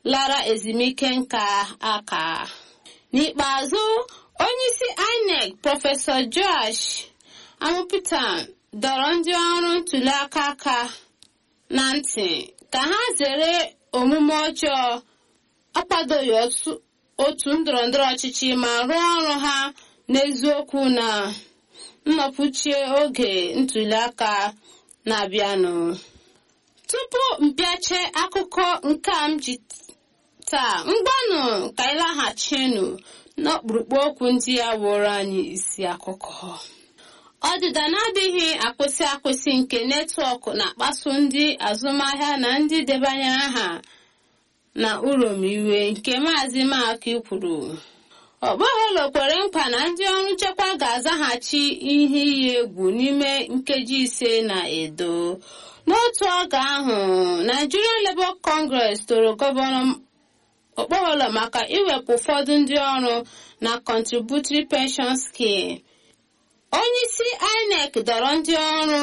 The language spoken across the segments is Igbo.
lara ezumike nka aka n'ikpeazụ onyeisi inec prọfesọ josh amụpụtan dọrọ ndị ọrụ ntụliaka aka na ntị ka ha zere omume ọjọọ akwadoghị otu ndọrọndọrọ ọchịchị ma rụọ ọrụ ha n'eziokwu na nnọpụchie oge ntụliaka na-abịanụ tupu mpịache akụkọ nke a m ji taa mgbanụ ka ịlaghachinu n'ọkpụrụkpụ okwu ndị ya wụrụ anyị isi akụkọ ọdịda na-adịghị akwụsị akwụsị nke netwọk na-akpasu ndị azụmahịa na ndị debanyere aha na urom iwe nke maazị maki kwuru ọgbọghọlọ kwere nkwa na ndị ọrụ nchekwa ga-azaghachi ihe iyi egwu n'ime nkeji ise na edo n'otu oge ahụ nigerian labour congress toro gọvanọ okpogholọ maka iwepụ ụfọdụ ndị ọrụ na contributory pension scheme onyeisi inec dọrọ ndị ọrụ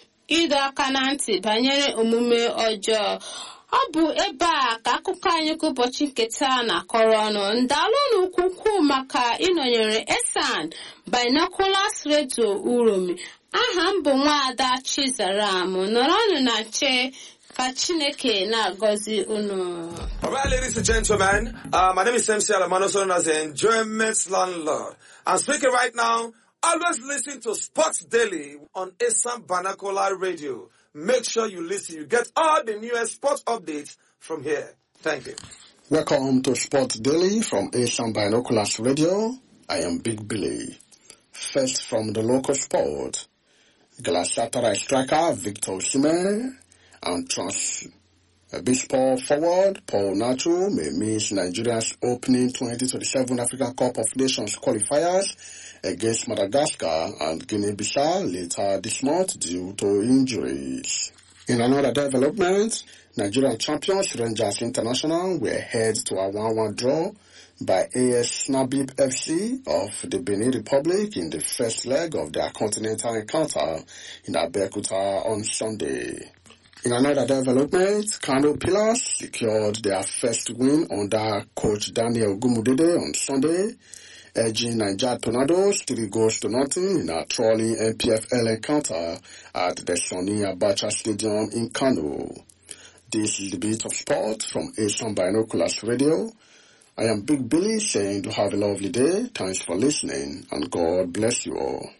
ịdọ aka na ntị banyere omume ọjọọ ọ bụ ebe a ka akụkọ anyị ka ụbọchị nketa na-akọrọ ọnụ ndalụnụ ukwukwu maka ịnọnyere esan binoculars radio uromi aha m bụ nwaada chizaram nọrọnụ na nche ka chineke na-agọzi unu All right, ladies and gentlemen, uh, my name is MC Alamano, also known as the Enjoyment Landlord. I'm speaking right now. Always listen to Sports Daily on Assam Banakola Radio. Make sure you listen. You get all the newest sports updates from here. Thank you. Welcome to Sport Daily from Asian Binoculars Radio. I am Big Billy. First from the local sport, Galatasaray striker Victor Osimhen and trans baseball forward Paul Nacho may miss Nigeria's opening 2027 Africa Cup of Nations qualifiers against Madagascar and Guinea-Bissau later this month due to injuries. In another development, Nigerian champions Rangers International were head to a 1-1 draw by AS Nabib FC of the Benin Republic in the first leg of their continental encounter in Abeokuta on Sunday. In another development, Kano Pillars secured their first win under coach Daniel Gumudede on Sunday, edging Niger Tornadoes three goals to nothing in a trolling NPFL encounter at the Sonny Abacha Stadium in Kano. This is the beat of sport from Asian Binoculars Radio. I am Big Billy saying to have a lovely day. Thanks for listening and God bless you all.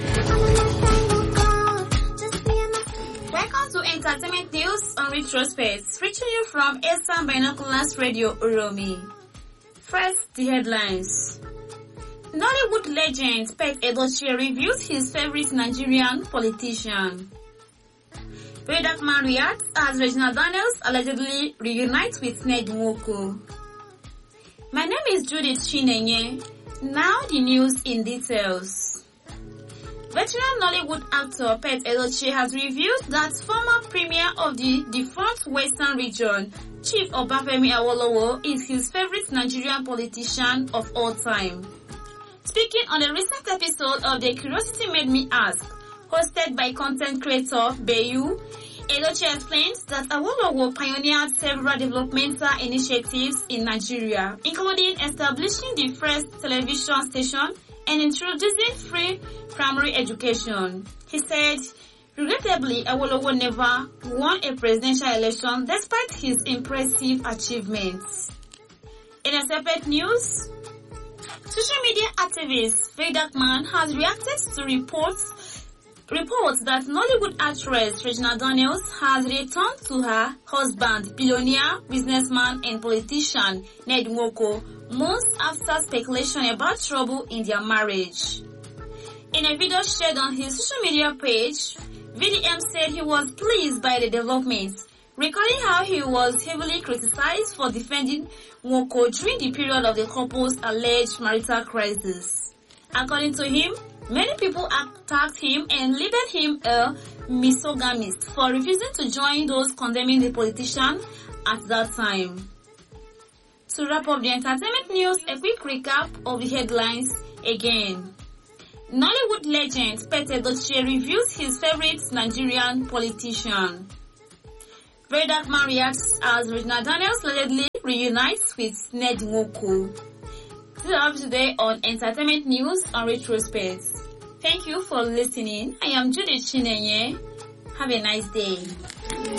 Welcome to Entertainment News on Retrospect, reaching you from Asian Binoculars Radio Uromi. First, the headlines. Nollywood legend Pet Edochie reviews his favorite Nigerian politician. Vedak Marriott as Regina Daniels allegedly reunites with Ned Nwoko. My name is Judith Chinenye. Now the news in details. Veteran Nollywood actor Pet Edochie has revealed that former premier of the defunct Western region, Chief Obafemi Awolowo, is his favorite Nigerian politician of all time. Speaking on a recent episode of The Curiosity Made Me Ask, hosted by content creator Bayu, Edochie explains that Awolowo pioneered several developmental initiatives in Nigeria, including establishing the first television station and introducing free primary education. He said, regrettably, Awolowo never won a presidential election despite his impressive achievements. In a separate news, social media activist Faye Darkman has reacted to reports reports that Nollywood actress Regina Daniels has returned to her husband, billionaire, businessman and politician Ned Nwoko months after speculation about trouble in their marriage. In a video shared on his social media page, VDM said he was pleased by the developments, recalling how he was heavily criticized for defending Nwoko during the period of the couple's alleged marital crisis. According to him, Many people attacked him and labeled him a misogynist for refusing to join those condemning the politician at that time. To wrap up the entertainment news, a quick recap of the headlines again. Nollywood legend Pete Dochie reviews his favorite Nigerian politician. Vedak Marriott as Regina Daniels allegedly reunites with Ned Nwoko. This is all today on Entertainment News on Retrospect. Thank you for listening. I am Judith Chinenye. Have a nice day.